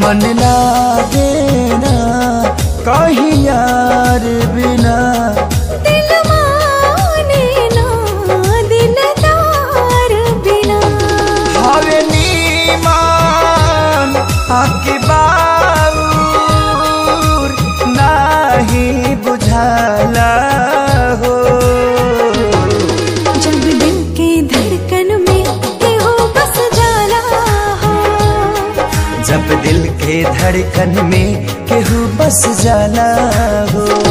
मन लागे ना कहीं यार बिना दिल माने ना दिलदार बिना हवे नीमान आके बाउर नाही बुझाला हो जब दिल के धड़कन में केहू बस जाला हो जब दिल के धड़कन में केहू बस जाला हो